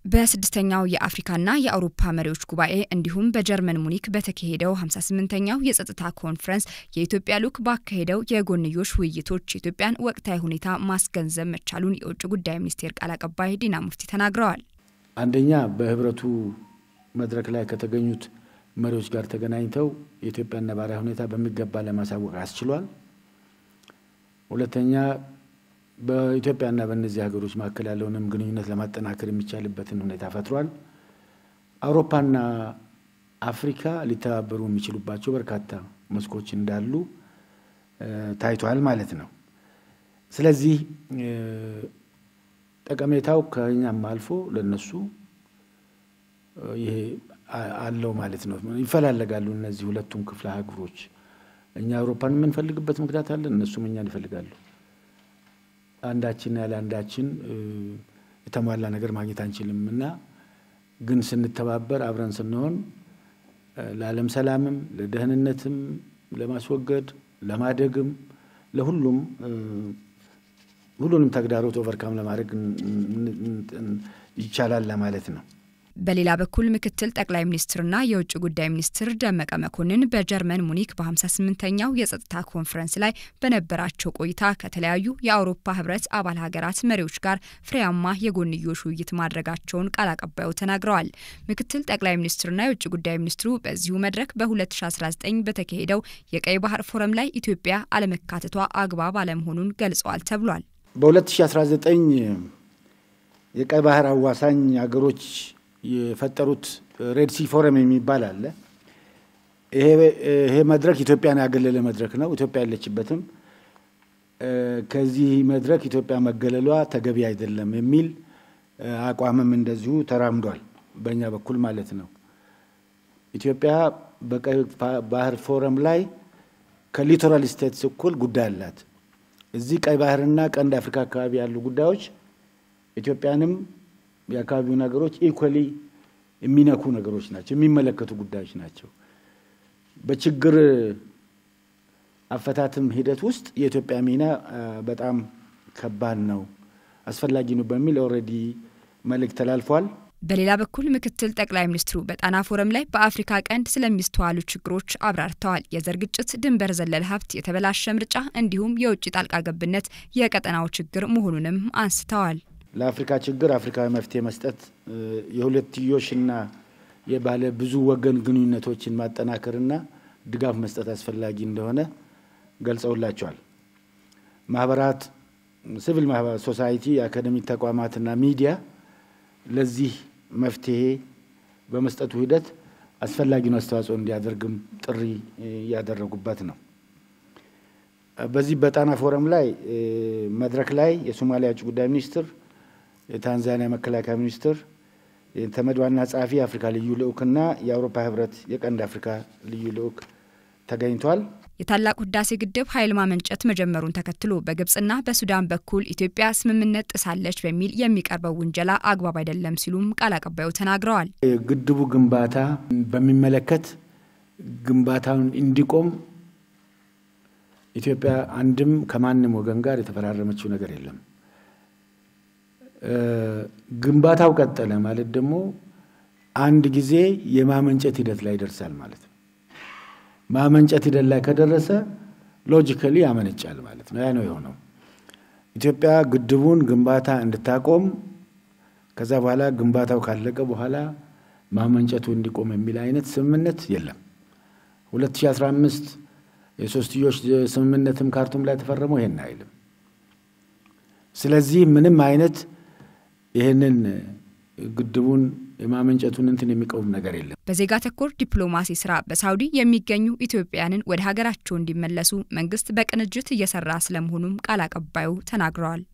በስድስተኛው የአፍሪካና የአውሮፓ መሪዎች ጉባኤ እንዲሁም በጀርመን ሙኒክ በተካሄደው 58ኛው የጸጥታ ኮንፈረንስ የኢትዮጵያ ልዑክ ባካሄደው የጎንዮሽ ውይይቶች የኢትዮጵያን ወቅታዊ ሁኔታ ማስገንዘብ መቻሉን የውጭ ጉዳይ ሚኒስቴር ቃል አቀባይ ዲና ሙፍቲ ተናግረዋል። አንደኛ በህብረቱ መድረክ ላይ ከተገኙት መሪዎች ጋር ተገናኝተው የኢትዮጵያን ነባራዊ ሁኔታ በሚገባ ለማሳወቅ አስችሏል። ሁለተኛ በኢትዮጵያና በእነዚህ ሀገሮች መካከል ያለውንም ግንኙነት ለማጠናከር የሚቻልበትን ሁኔታ ፈጥሯል። አውሮፓና አፍሪካ ሊተባበሩ የሚችሉባቸው በርካታ መስኮች እንዳሉ ታይቷል ማለት ነው። ስለዚህ ጠቀሜታው ከኛም አልፎ ለነሱ ይሄ አለው ማለት ነው። ይፈላለጋሉ እነዚህ ሁለቱም ክፍለ ሀገሮች። እኛ አውሮፓን የምንፈልግበት ምክንያት አለን፣ እነሱም እኛን ይፈልጋሉ። አንዳችን ያለ አንዳችን የተሟላ ነገር ማግኘት አንችልም እና ግን ስንተባበር አብረን ስንሆን ለዓለም ሰላምም ለደህንነትም ለማስወገድ ለማደግም ለሁሉም ሁሉንም ተግዳሮት ኦቨርካም ለማድረግ ይቻላል ለማለት ነው። በሌላ በኩል ምክትል ጠቅላይ ሚኒስትርና የውጭ ጉዳይ ሚኒስትር ደመቀ መኮንን በጀርመን ሙኒክ በ58ኛው የጸጥታ ኮንፈረንስ ላይ በነበራቸው ቆይታ ከተለያዩ የአውሮፓ ሕብረት አባል ሀገራት መሪዎች ጋር ፍሬያማ የጎንዮሽ ውይይት ማድረጋቸውን ቃል አቀባዩ ተናግረዋል። ምክትል ጠቅላይ ሚኒስትርና የውጭ ጉዳይ ሚኒስትሩ በዚሁ መድረክ በ2019 በተካሄደው የቀይ ባህር ፎረም ላይ ኢትዮጵያ አለመካተቷ አግባብ አለመሆኑን ገልጸዋል ተብሏል። በ2019 የቀይ ባህር አዋሳኝ ሀገሮች የፈጠሩት ሬድሲ ፎረም የሚባል አለ። ይሄ መድረክ ኢትዮጵያን ያገለለ መድረክ ነው። ኢትዮጵያ ያለችበትም ከዚህ መድረክ ኢትዮጵያ መገለሏ ተገቢ አይደለም የሚል አቋምም እንደዚሁ ተራምዷል፣ በእኛ በኩል ማለት ነው። ኢትዮጵያ በቀይ ባህር ፎረም ላይ ከሊቶራል ስቴትስ እኩል ጉዳይ አላት። እዚህ ቀይ ባህርና ቀንድ አፍሪካ አካባቢ ያሉ ጉዳዮች ኢትዮጵያንም የአካባቢው ነገሮች ኢኳሊ የሚነኩ ነገሮች ናቸው፣ የሚመለከቱ ጉዳዮች ናቸው። በችግር አፈታትም ሂደት ውስጥ የኢትዮጵያ ሚና በጣም ከባድ ነው፣ አስፈላጊ ነው በሚል ኦልሬዲ መልእክት ተላልፏል። በሌላ በኩል ምክትል ጠቅላይ ሚኒስትሩ በጣና ፎረም ላይ በአፍሪካ ቀንድ ስለሚስተዋሉ ችግሮች አብራርተዋል። የዘር ግጭት፣ ድንበር ዘለል ሀብት፣ የተበላሸ ምርጫ እንዲሁም የውጭ ጣልቃ ገብነት የቀጠናው ችግር መሆኑንም አንስተዋል። ለአፍሪካ ችግር አፍሪካዊ መፍትሄ መስጠት የሁለትዮሽና የባለ ብዙ ወገን ግንኙነቶችን ማጠናከርና ድጋፍ መስጠት አስፈላጊ እንደሆነ ገልጸውላቸዋል። ማህበራት፣ ሲቪል ሶሳይቲ፣ የአካደሚክ ተቋማትና ሚዲያ ለዚህ መፍትሄ በመስጠቱ ሂደት አስፈላጊውን አስተዋጽኦ እንዲያደርግም ጥሪ ያደረጉበት ነው። በዚህ በጣና ፎረም ላይ መድረክ ላይ የሶማሊያ ውጭ ጉዳይ ሚኒስትር የታንዛኒያ መከላከያ ሚኒስትር፣ የተመድ ዋና ጸሐፊ የአፍሪካ ልዩ ልዑክና የአውሮፓ ህብረት የቀንድ አፍሪካ ልዩ ልዑክ ተገኝቷል። የታላቁ ህዳሴ ግድብ ኃይል ማመንጨት መጀመሩን ተከትሎ በግብጽና በሱዳን በኩል ኢትዮጵያ ስምምነት ጥሳለች በሚል የሚቀርበው ውንጀላ አግባብ አይደለም ሲሉም ቃል አቀባዩ ተናግረዋል። የግድቡ ግንባታ በሚመለከት ግንባታውን እንዲቆም ኢትዮጵያ አንድም ከማንም ወገን ጋር የተፈራረመችው ነገር የለም። ግንባታው ቀጠለ ማለት ደግሞ አንድ ጊዜ የማመንጨት ሂደት ላይ ይደርሳል ማለት ነው። ማመንጨት ሂደት ላይ ከደረሰ ሎጂካሊ ያመነጫል ማለት ነው። ያ ነው የሆነው። ኢትዮጵያ ግድቡን ግንባታ እንድታቆም ከዛ በኋላ ግንባታው ካለቀ በኋላ ማመንጨቱ እንዲቆም የሚል አይነት ስምምነት የለም። 2015 የሶስትዮሽ ስምምነትም ካርቱም ላይ ተፈረመው ይሄን አይልም። ስለዚህ ምንም አይነት ይህንን ግድቡን የማመንጨቱን እንትን የሚቀውም ነገር የለም። በዜጋ ተኮር ዲፕሎማሲ ስራ በሳውዲ የሚገኙ ኢትዮጵያውያንን ወደ ሀገራቸው እንዲመለሱ መንግስት በቅንጅት እየሰራ ስለመሆኑም ቃል አቀባዩ ተናግረዋል።